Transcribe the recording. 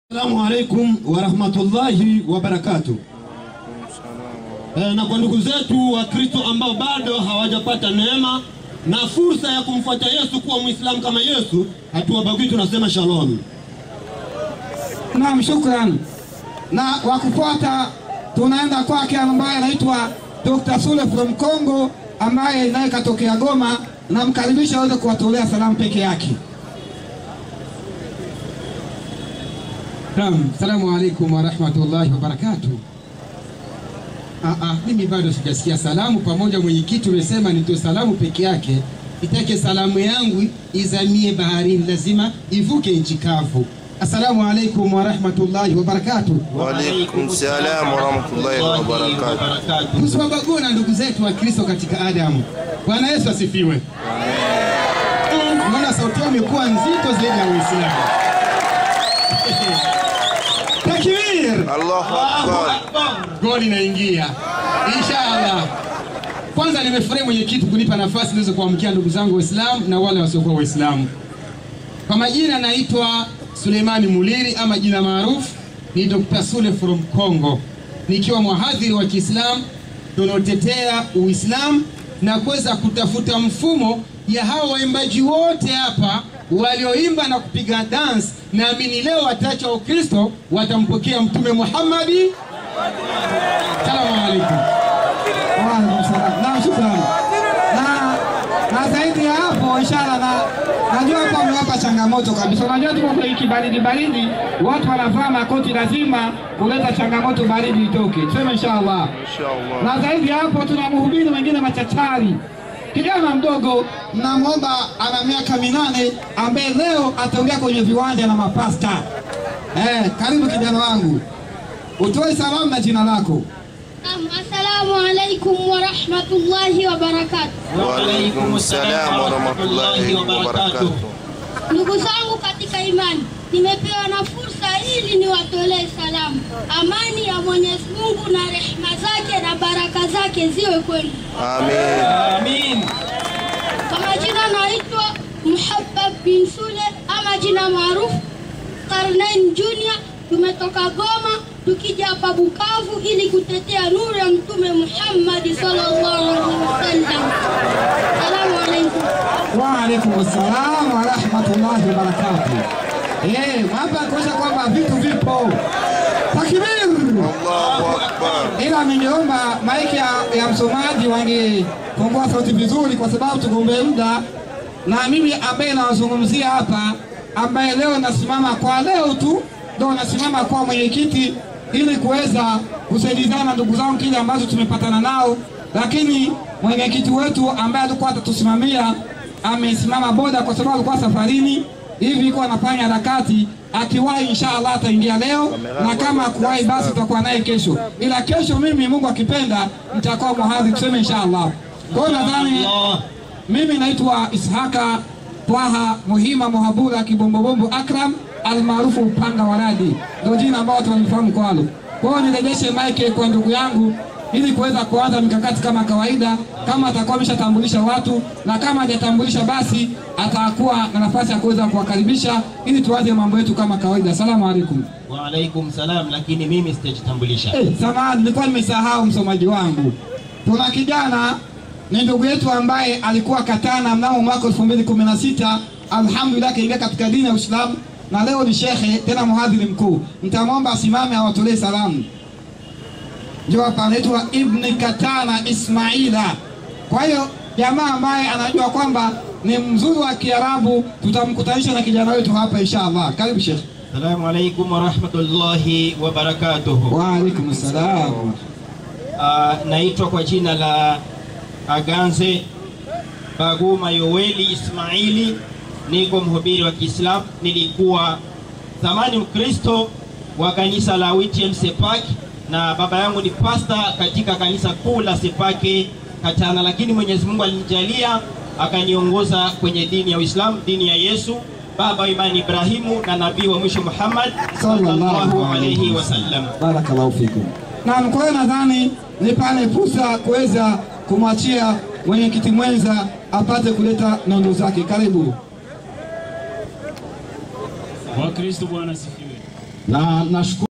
Assalamu alaikum warahmatullahi wabarakatuh. E, na kwa ndugu zetu wa Kristo ambao bado hawajapata neema na fursa ya kumfuata Yesu kuwa Muislamu kama Yesu, hatuwabagui, tunasema shalom. Naam, shukran. Na wa kufuata tunaenda kwake ambaye anaitwa Dr. Sule from Congo ambaye naye katokea Goma, namkaribisha aweze kuwatolea salamu peke yake. Naam, salamu alaikum warahmatullahi wabarakatuh. Ah, ah, mimi bado sijasikia salamu. Pamoja mwenyekiti umesema nitoe salamu peke yake, itake salamu yangu izamie baharini, lazima ivuke nchi kavu. Assalamu alaikum warahmatullahi wabarakatuh. Waalaikum salam warahmatullahi wabarakatuh. Tusiwabagua ndugu zetu wa Kristo katika Adamu. Bwana Yesu asifiwe. Naona sauti yao imekuwa nzito zaidi ya Uislamu. Takbir! Allahu akbar. goli inaingia inshallah. Kwanza nimefurahi mwenyekiti kunipa nafasi niweze kuamkia ndugu zangu Waislamu na wale wasiokuwa Waislamu. Kwa majina naitwa Suleimani Muliri ama jina maarufu ni Dr. Sule from Congo, nikiwa mhadhiri wa Kiislamu tunaotetea Uislamu na kuweza kutafuta mfumo ya hawa waimbaji wote hapa walioimba na kupiga dance. Naamini leo wataacha Ukristo, watampokea Mtume Muhammadi. Salamu alaikum. Waalaikum salam. Naam, shukran. Na, na zaidi ya hapo inshallah, na najua hapa mmewapa changamoto kabisa. Unajua tuko kwenye kibaridi baridi, watu wanavaa makoti, lazima kuleta changamoto, baridi itoke. Tuseme inshallah. Inshallah. na zaidi ya hapo tuna mhubiri mwingine machachari kijana mdogo namwomba ana miaka minane ambaye leo ataongea kwenye viwanja na mapasta eh, karibu kijana wangu utoe salamu na jina lako Naam, Assalamu alaikum warahmatullahi wabarakatuh. Waalaikum salam warahmatullahi wabarakatuh. Ndugu zangu katika imani, nimepewa na fursa ili niwatolee salamu. Amani ya Mwenyezi Mungu na rehema zake na baraka zake ziwe kwenu. Amin. Kwa majina naitwa Muhabbab bin Sule ama jina maarufu Karnain Junior. Tumetoka Goma tukija hapa Bukavu ili kutetea nuru ya Mtume Muhammad sallallahu alaihi wasallam. Salamu alaikum. waalaikum salam warahmatullahi wabarakatu eh, hapa kuonyesha kwamba vitu vipo takbir Allahu akbar. ila ningeomba maiki ya, ya msomaji wangefungua sauti vizuri, kwa sababu tugombee muda, na mimi ambaye nawazungumzia hapa, ambaye leo nasimama kwa leo tu ndo nasimama kwa mwenyekiti ili kuweza kusaidizana na ndugu zangu kile ambacho tumepatana nao, lakini mwenyekiti wetu ambaye alikuwa atatusimamia amesimama boda kwa sababu alikuwa safarini hivi iko anafanya harakati akiwahi inshallah ataingia leo na kama akuwahi basi tutakuwa naye kesho ila kesho mimi mungu akipenda nitakuwa muhadhi tuseme inshallah kwa hiyo nadhani mimi naitwa ishaka twaha muhima muhabura kibombobombo akram almaarufu upanga wa radi ndio jina ambao watu wananifahamu kwalo kwa hiyo nirejeshe mike kwa ndugu yangu ili kuweza kuanza mikakati kama kawaida, kama atakuwa ameshatambulisha watu na kama hajatambulisha basi atakuwa na nafasi ya kuweza kuwakaribisha ili tuanze mambo yetu kama kawaida. Asalamu alaikum. Waalaikum salam, lakini mimi sitajitambulisha. Eh, samahani, nilikuwa nimesahau msomaji wangu. Tuna kijana ni ndugu yetu ambaye alikuwa Katana mnamo mwaka 2016 alhamdulillah kaingia katika dini ya Uislamu na leo ni shekhe tena mhadhiri mkuu. Nitamwomba asimame awatolee salamu. Ndio hapa anaitwa Ibn Katana Ismaila. Kwa hiyo jamaa ambaye anajua kwamba ni mzuri wa Kiarabu, tutamkutanisha na kijana wetu hapa inshallah. Karibu shekhe. Assalamu alaikum warahmatullahi wabarakatuhu. Wa alaikum salam. Uh, naitwa kwa jina la Aganze Baguma Yoweli Ismaili, niko mhubiri wa Kiislamu. Nilikuwa zamani Mkristo wa kanisa la WTM Sepak na baba yangu ni pasta katika kanisa kuu la Sepake Katana, lakini Mwenyezi Mungu alinijalia akaniongoza kwenye dini ya Uislamu, dini ya Yesu, baba wa imani Ibrahimu na nabii wa mwisho Muhammad sallallahu alayhi wasallam. Barakallahu fikum. Naam, kwa hiyo nadhani nipane fursa kuweza kumwachia mwenyekiti mwenza apate kuleta nondo zake. Karibu. Wakristo, Bwana asifiwe. na nashukuru